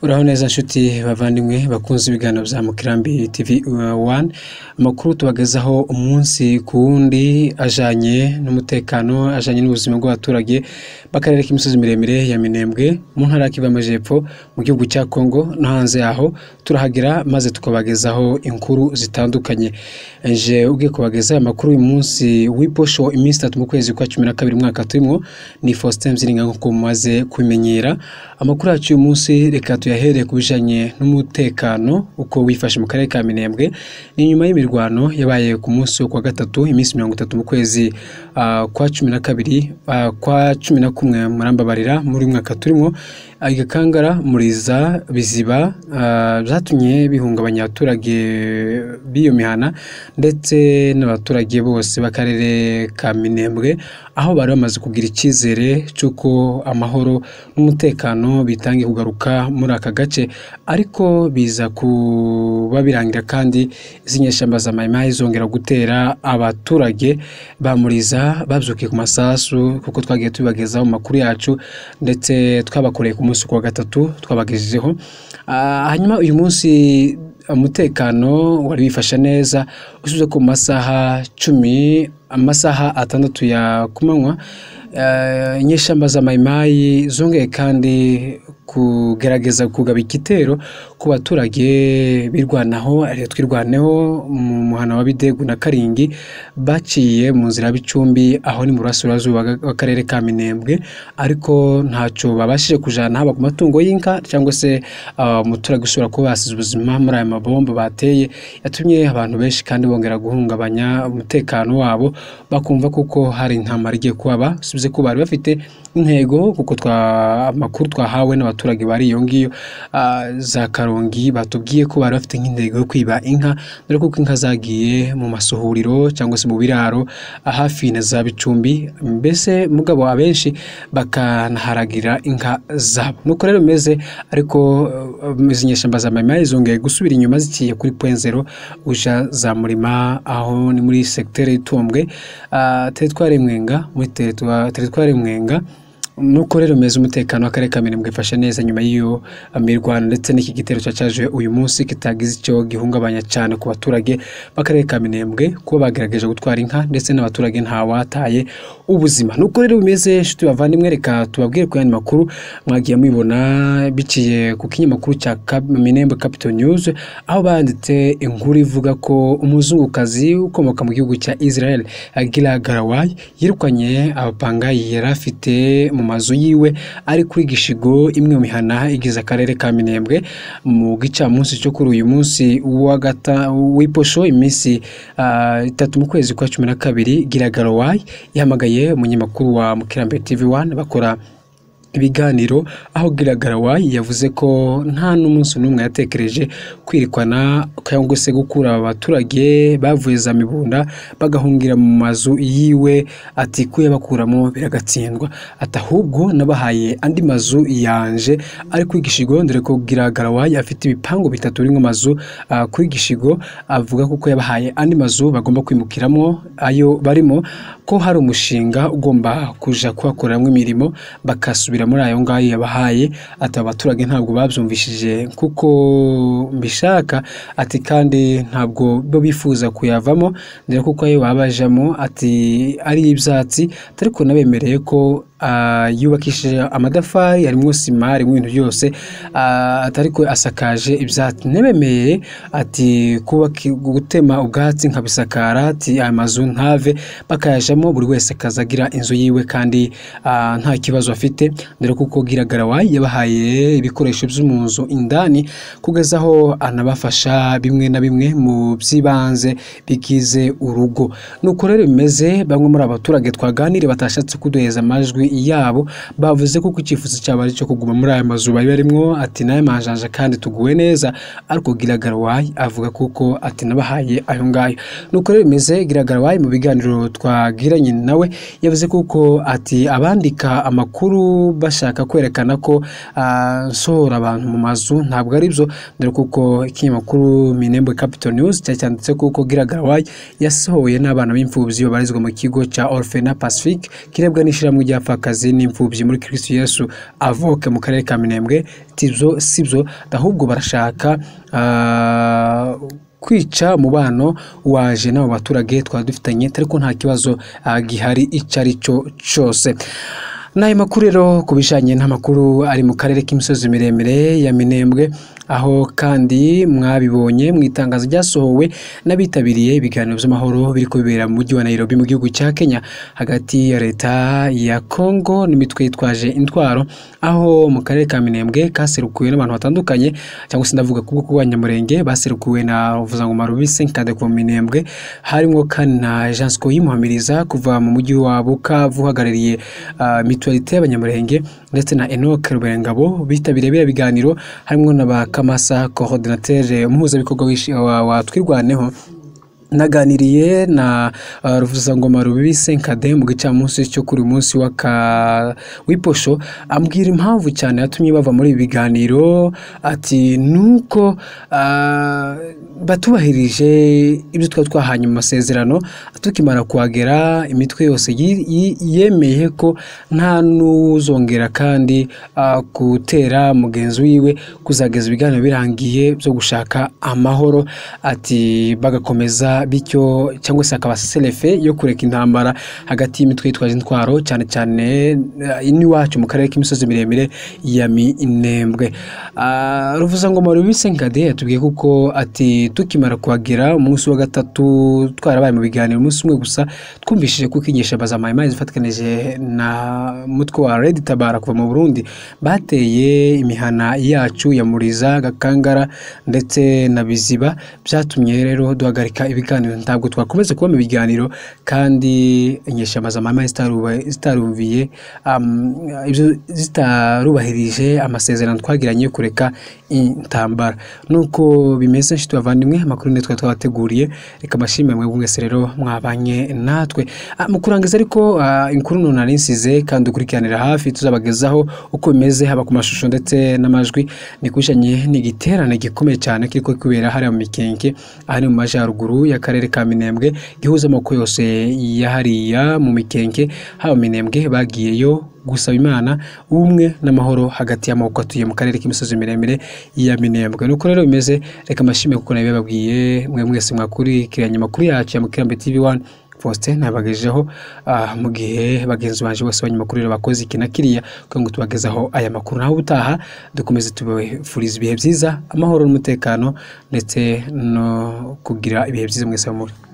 uraho neza nshuti bavandimwe bakunze ibiganiro bya mukirambi tv wani amakuru tubagezaho umunsi ku wundi ajyanye n'umutekano ajyanye n'ubuzima bw'abaturage b'akarere k'imisozi miremire ya minembwe mu ntara ya kivu y'amajyepfo mu gihugu cya kongo no hanze yaho turahagera maze tukabagezaho inkuru zitandukanye nje ubwiye kubagezaho aya makuru uyu munsi w'iposho iminsi itatu mu kwezi kwa cumi na kabiri umwaka turimo ni faustin mziringa nk'uko mumaze kubimenyera amakuru yacu uyu munsi reka tuyahereye ku bijyanye n'umutekano uko wifashe mu karere ka minembwe ni nyuma y'imirwano yabaye ku munsi wo kuwa gatatu iminsi mirongo itatu mu kwezi ah, kwa cumi na kabiri ah, kwa cumi na kumwe murambabarira muri uyu mwaka turimo Ah, igakangara muriza biziba ah, byatumye bihungabanya abaturage b'iyo mihana ndetse n'abaturage bose b'akarere ka minembwe aho bari bamaze kugira icyizere cy'uko amahoro n'umutekano bitangiye kugaruka muri aka gace ariko biza kuba birangira kandi izi nyeshyamba za mayimayi zongera gutera abaturage bamuriza babyukiye ku masasu kuko twagiye tubibagezaho mu makuru yacu ndetse twabakoreye ku munsi wa gatatu twabagejejeho Ah, hanyuma uyu munsi umutekano wari wifashe neza usibye ko mu masaha cumi amasaha atandatu ya ku manywa eh, inyeshyamba za mayimayi zongeye kandi kugerageza kugaba igitero ku baturage birwanaho ariyo twirwaneho mu muhana wa bidegu na karingi baciye mu nzira y'ibicumbi aho ni mu burasirazuba bw'akarere ka minembwe ariko ntacyo babashije kujana haba ku matungo y'inka cyangwa se ah, umuturage ushobora kuba yasize ubuzima muri aya mabomba bateye yatumye abantu benshi kandi bongera guhungabanya umutekano wabo bakumva kuko hari intambara igiye kuhaba usibye ko bari bafite intego kuko twa amakuru twahawe n'abaturage bari iyo ngiyo ah, za karongi batubwiye ko bari bafite nk'intego yo kwiba inka dore kuko inka zagiye mu masuhuriro cyangwa se mu biraro ah, hafi na za bicumbi mbese mugabo abenshi bakanaharagira inka zabo nuko rero bimeze ariko eh, izi nyeshyamba za mayimayi zongeye gusubira inyuma zikiye kuri pwenzero uja za murima aho ni muri segiteri y'itumbwe ah, teritwari mwenga muri teritwa- teritwari mwenga nuko rero meza umutekano w'akarere ka Minembwe ifashe neza nyuma y'iyo ah, mirwano ndetse n'iki gitero cyacaje uyu munsi kitagize icyo gihungabanya cyane ku baturage b'akarere ka Minembwe kuba bagerageje gutwara inka ndetse n'abaturage ntawataye ubuzima nuko rero bimeze inshuti bavandimwe reka tubabwire ku yandi makuru mwagiye mubibona biciye ku kinyamakuru cya Cap- Minembwe Capital News aho banditse inkuru ivuga ko umuzungukazi ukomoka mu gihugu cya Israel Gilad Garaway yirukanye abapangayi yari afite mu mazu yiwe ari kuri gishigo imwe mu mihana igize akarere ka Minembwe mu gicamunsi cyo kuri uyu munsi wa gata w'iposho iminsi ah, itatu mu kwezi kwa cumi na kabiri Gilad Garaway yahamagaye umunyamakuru wa Mukirambere TV1 bakora ibiganiro aho Gilagarawa yavuze ko nta n'umunsi n'umwe yatekereje kwirikwana cyangwa se gukura aba baturage bavuye za mibunda bagahungira mu mazu yiwe ati ko yabakuramo biragatsindwa ati ahubwo nabahaye andi mazu yanje ari kuri gishigo dore ko Gilagarawa afite ibipangu bitatu birimo amazu ah, kuri gishigo avuga ko ko yabahaye andi mazu bagomba kwimukiramo ayo barimo ko hari umushinga ugomba kuja kuhakoreramo imirimo bakasubira muri ayo ngayo yabahaye ati aba baturage ntabwo babyumvishije kuko mbishaka ati kandi ntabwo bo bifuza kuyavamo dore kuko ayo baba bajamo ati ari ibyatsi ariko nabemereye ko ah, yubakishije amadafari harimo sima harimo ibintu byose ah, atari ko asakaje ibyatsi ntibemeye ati kubaka gutema ubwatsi nkabisakara ati aya mazu nkave bakayajamo buri wese akaza agira inzu yiwe kandi ah, nta kibazo afite dore kuko Gilagarawa yabahaye ibikoresho byo mu nzu indani kugeza aho anabafasha bimwe na bimwe mu by'ibanze bigize urugo nuko rero bimeze bamwe muri aba baturage twaganire batashatse kuduheza amajwi yabo bavuze kuko icyifuzo cyabo ari icyo kuguma muri aya mazu bari barimo ati nayo majanja kandi tuguwe neza ariko Gilagarawa avuga kuko ati nabahaye ayo ngayo nuko rero bimeze Gilagarawa mu biganiro twagiranye nawe yavuze kuko ati abandika amakuru bashaka kwerekana ko ah, nsohora abantu mu mazu ntabwo ari byo dore kuko ikinyamakuru Minembwe Capital News cyari cyanditse kuko Gilagarawa yasohoye n'abana b'imfubyi babarizwa mu kigo cya Orphena Pacific kirebwa n'ishyirahamwe rya Fact abapfakazi n'imfubyi muri Kristo Yesu avoke mu karere ka Minembwe tibyo sibyo ahubwo barashaka ah, kwica umubano waje n'abo baturage twari dufitanye ariko nta kibazo ah, gihari icyo ari cyo cyose n'ayo makuru rero ku bijyanye n'amakuru ari mu karere k'imisozi miremire ya minembwe aho kandi mwabibonye mu itangazo ryasohowe n'abitabiriye ibiganiro by'amahoro biri kubibera mu mujyi wa Nairobi mu gihugu cya Kenya hagati ya leta ya Congo n'imitwe yitwaje intwaro aho mu karere ka Minembwe kaserukiwe n'abantu batandukanye cyangwa se ndavuga ku bwoko bw'abanyamurenge baserukiwe na Vuzangoma Rubisi Nkade ku Minembwe harimo kandi na Jansko Yimuhamiriza kuva mu mujyi wa Bukavu uhagarariye ah, mutualité y'abanyamurenge ndetse na Enoch Ruberengabo bitabiriye biriya biganiro harimo na ba Kamasa coordinateur umuhuzabikorwa w'ishi- wa- wa Twirwaneho naganiriye na uh, ruvuzangoma rubibi senkade mu gicamunsi cyo kuri uyu munsi w'aka w'iposho ambwira impamvu cyane yatumye bava muri ibi biganiro ati nuko uh, batubahirije ibyo twari twahanye mu masezerano tukimara kuhagera imitwe yose yi- yi- yemeye ko nta n'uzongera kandi uh, gutera mugenzi wiwe kuzageza ibiganiro birangiye byo gushaka amahoro ati bagakomeza bityo cyangwa se akaba serefe yo kureka intambara hagati y'imitwe yitwaje intwaro cyane cyane eh, n'iwacu mu karere k'imisozi miremire ya minembwe Ah, ruvuzangoma rubise nkade yatubwiye kuko ati tukimara kuhagera umunsi wa gatatu twarabaye mu biganiro umunsi umwe gusa twumvishije ko inyigisho bazamaye zifatikanije na mutwe wa redi tabara kuva mu burundi bateye imihana yacu ya muriza gakangara ndetse na biziba byatumye rero duhagarika ibiganiro ntabwo twakomeza kubona ibiganiro kandi inyeshyamba z'amahame zitaruba- zitarumviye um, ibyo- zitarubahirije amasezerano twagiranye yo kureka intambara nuko bimeze nshuti bavandimwe amakuru ni twari twabateguriye reka amashimwe mwe mwese rero mwabanye natwe Ah, mu kurangiza ariko ah, inkuru none nari nsize kandi ukurikiranira hafi tuzabagezaho uko bimeze haba ku mashusho ndetse n'amajwi ni kujanye n'igiterane gikomeye cyane kiriko kubera hariya mu mikenke aha ni mu majyaruguru y'akarere ka minembwe gihuza amoko yose ya hariya mu mikenke haba mu minembwe bagiyeyo gusaba imana ubumwe n'amahoro hagati y'amoko atuye mu karere k'imisozi miremire ya minembwe nuko rero bimeze reka amashimwe kuko nayo bababwiye mwe mwese mwakurikiranye amakuru yacu ya mukirambe tv 1 Faustin nabagejeho ah, mu gihe bagenzi banje bose abanyamakuru rero bakoze iki na kiriya kugira ngo tubagezaho aya makuru naho ubutaha dukomeze tubifuriza ibihe byiza amahoro n'umutekano ndetse no kugira ibihe byiza mwese muri